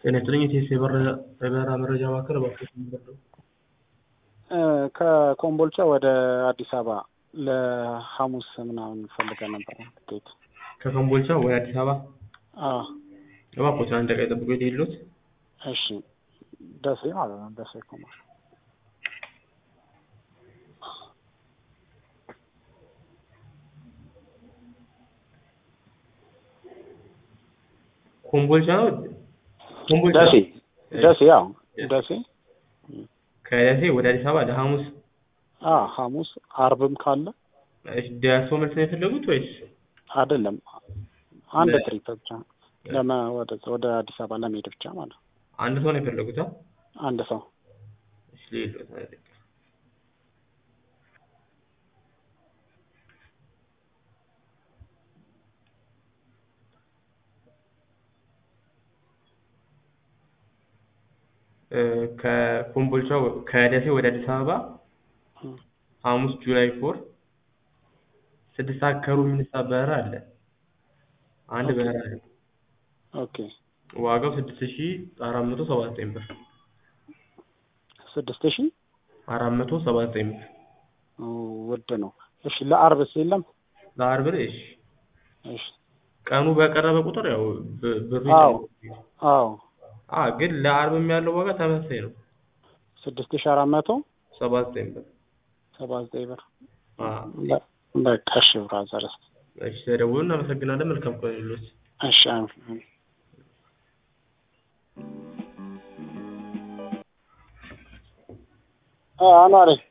ጤና ይስጥልኝ የቴስ የበረራ መረጃ ማዕከል እባክዎት የሚበረው ከኮምቦልቻ ወደ አዲስ አበባ ለሐሙስ ምናምን ፈልገን ነበረ ትኬት። ከኮምቦልቻ ወደ አዲስ አበባ አዎ እባክዎትን አንድ ደቂቃ ይጠብቁ የሌሎት እሺ ደሴ ማለት ነው ደሴ ኮምቦልቻ ኮምቦልቻ ነው ኮምቦልቻ ደሴ ደሴ ያው ደሴ ከደሴ ወደ አዲስ አበባ ለሐሙስ አ ሐሙስ አርብም ካለ እሺ ደርሶ መልስ ነው የፈለጉት ወይስ አይደለም አንድ ለ- ትሪፕ ብቻ ለመ ወደ ወደ አዲስ አበባ ለመሄድ ብቻ ማለት ነው አንድ ሰው ነው የፈለጉት? አ? አንድ ሰው እሺ ሌሎት አንድ ደቂቃ እ ከኮምቦልቻ ወ- ከደሴ ወደ አዲስ አበባ እም፣ ሐሙስ ጁላይ ፎር ስድስት ሰዓት ከሩብ የሚነሳ በረራ አለ። አንድ ኦኬ። በረራ አለ። ኦኬ ዋጋው ስድስት ሺ አራት መቶ ሰባ ዘጠኝ ብር ስድስት ሺህ አራት መቶ ሰባ ዘጠኝ ብር ውድ ነው። እሺ ለአርብስ የለም? ለአርብ ላይ እሺ እሺ ቀኑ በቀረበ ቁጥር ያው ብ- ብሩ አዎ ይጨምራል። አዎ አ ግን ለአርብም ያለው ዋጋ ተመሳሳይ ነው ስድስት ሺህ አራት መቶ ሰባ ዘጠኝ ብር ሰባ ዘጠኝ ብር አ በ- በቃ እሺ ብራዘር እሺ ተደውሉ እናመሰግናለን መልካም ቀን ይሁንልዎት እሺ አሜን። አ አኗሪ